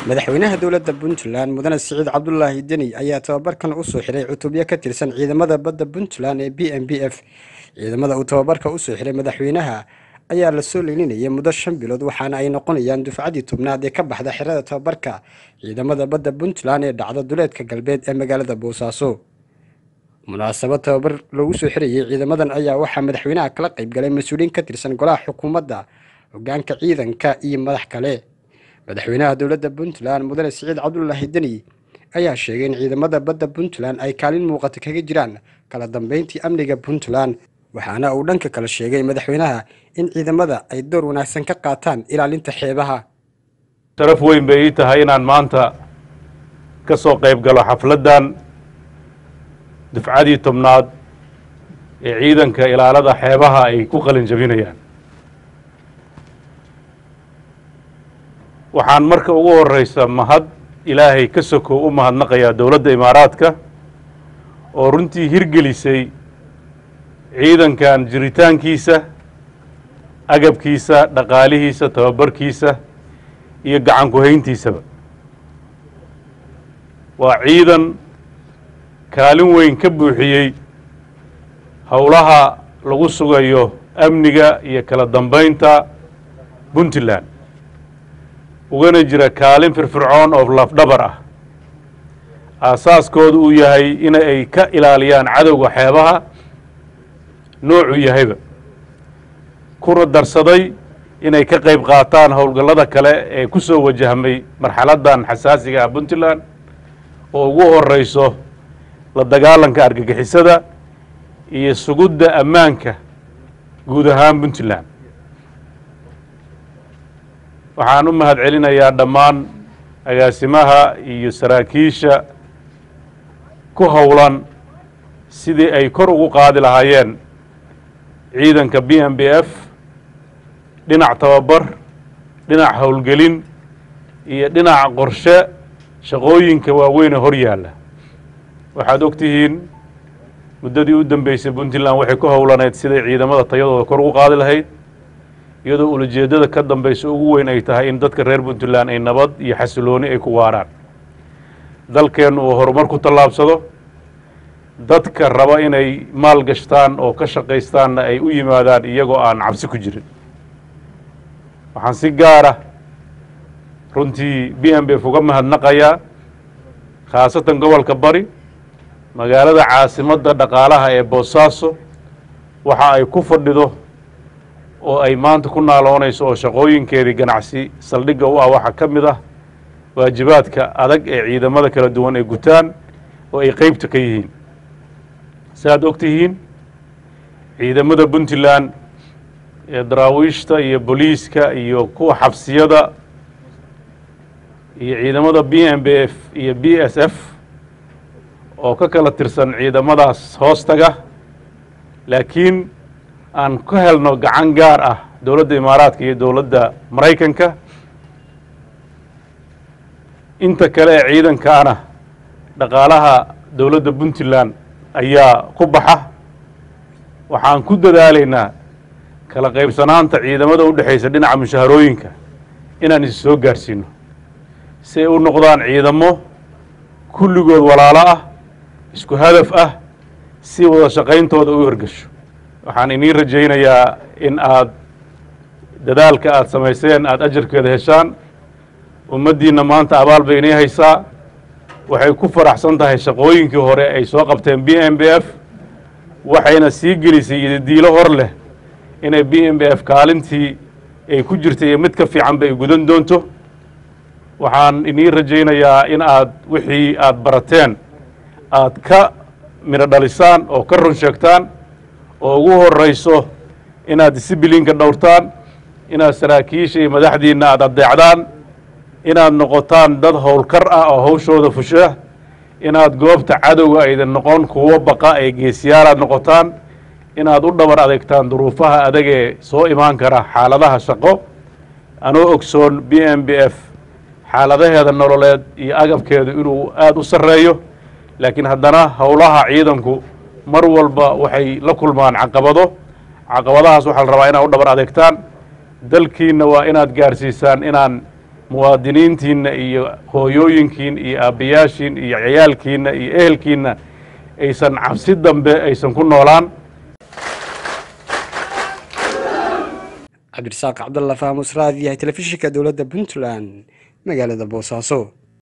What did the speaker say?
madaxweynaha dowladda puntland mudane siciid cabdulaahi deni ayaa tababarkan usoo xiray cutubyo ka tirsan ciidamada badda puntland ee b m b f ciidamada uu tababarka usoo xiray madaxweynaha ayaa lasoo leyninayay muddo shan bilood waxaana ay noqonayaan dufcadii tobnaad ee ka baxda xerada tababarka ciidamada badda puntland ee dhacda duleedka galbeed ee magaalada boosaaso munaasabad tababar lagu soo xirayay ciidamadan ayaa waxaa madaxweynaha kala qaybgalay mas-uuliyiin ka tirsan golaha xukuumadda hogaanka ciidanka iyo madax kale madaxweynaha dowladda puntland mudane siciid cabdulaahi deni ayaa sheegay in ciidamada badda puntland ay kaalin muuqata kaga jiraan kala dambeyntii amniga puntland waxaana uu dhanka kale sheegay madaxweynaha in ciidamada ay door wanaagsan ka qaataan ilaalinta xeebaha sharaf weyn bay ii tahay inaan maanta ka soo qayb galo xafladdan dufcadii tobnaad ee ciidanka ilaalada xeebaha ay ku qalin jabinayaan waxaan marka ugu horreysa mahad ilaahay ka sokow u mahadnaqayaa dowladda imaaraadka oo runtii hirgelisay ciidankan jiritaankiisa agabkiisa dhaqaalihiisa tababarkiisa iyo gacan ku-hayntiisaba waa ciidan kaalin weyn ka buuxiyey howlaha lagu sugayo amniga iyo kala dambeynta puntland ugana jira kaalin firfircoon oo lafdhabar ah aasaaskoodu uu yahay in ay ka ilaaliyaan cadowga xeebaha noocuu yahayba kuna darsaday inay ka qayb qaataan howlgallada kale ee ku soo wajahmay marxaladdan xasaasiga ah puntland oo ugu horeyso la dagaalanka argagixisada iyo sugudda ammaanka guud ahaan puntland waxaan u mahad celinayaa dhammaan agaasimaha iyo saraakiisha ku howlan sidii ay kor ugu qaadi lahaayeen ciidanka b m b f dhinac tababar dhinac howlgelin iyo dhinac qorshe shaqooyinka waaweyn ee hor yaalla waxaad og tihiin muddadii u dambeysay puntland waxay ku howlaneyd siday ciidamada tayadooda kor ugu qaadi lahayd iyadoo ulajeeddada ka dambeysa ugu weyn ay tahay in dadka reer puntland ay nabad iyo xasilooni ay ku waaraan dalkeennu uu horumar ku tallaabsado dadka raba inay maal gashtaan oo ka shaqaystaanna ay u yimaadaan iyagoo aan cabsi ku jirin waxaan si gaara runtii b m b f uga mahadnaqayaa khaasatan gobolka bari magaalada caasimadda dhaqaalaha ee boosaaso waxa ay ku fadhido oo ay maanta ku naaloonayso oo shaqooyinkeedii ganacsi saldhigga u ah waxaa ka mid ah waajibaadka adag ee ciidamada kala duwan ay gutaan oo ay qeybta ka yihiin saaad og tihiin ciidamada puntland ee daraawiishta iyo booliiska iyo kuwa xabsiyada iyo ciidamada b m b f iyo b s f oo ka kala tirsan ciidamadaas hoostaga laakiin aan ka helno gacan gaar ah dowladda imaaraadka iyo dowladda maraykanka inta kale ee ciidankaana dhaqaalaha dowladda puntland ayaa ku baxa waxaan ku dadaalaynaa kala qaybsanaanta ciidamada u dhexaysa dhinaca mushaharooyinka inaan is soo gaarsiino si ay u noqdaan ciidamo kulligood walaalo ah isku hadaf ah si wada shaqayntooda u hirgasho waxaan iniin rajaynayaa in aad dadaalka aada samayseen aada ajarkeeda heshaan ummaddiinna maanta abaal bay inii haysaa waxay ku faraxsan tahay shaqooyinkii hore ay soo qabteen b m b f waxayna sii gelisay idadiilo hor leh inay b m b f kaalintii ay ku jirtay iyo mid ka fiicanba ay gudan doonto waxaan iniin rajaynayaa in aad wixii aada barateen aad ka midho dhalisaan oo ka run sheegtaan oo ugu horeyso inaad disibliinka dhowrtaan inaad saraakiisha iyo madaxdiinna aada addeecdaan inaad noqotaan dad howlkar ah oo hawshooda fusha inaad goobta cadowga aydan noqon kuwo baqa ee geesiyaalaad noqotaan inaad u dhabar adeegtaan duruufaha adag ee soo imaan kara xaaladaha shaqo anoo ogsoon b m b f xaaladaheeda nololeed iyo agabkeedu inuu aada u sarreeyo laakiin haddana howlaha ciidanku mar walba waxay la kulmaan caqabado caqabadahaas waxaa la rabaa inaad u dhabar adeegtaan dalkiinna waa inaad gaarsiisaan inaan muwaadiniintiinna iyo hooyooyinkiin iyo aabbayaashiin iyo ciyaalkiinna iyo ehelkiinna aysan cabsi dambe aysan ku noolaan cabdirasaaq cabdalla faamus raadiyahay telefishinka dowladda puntland magaalada boosaaso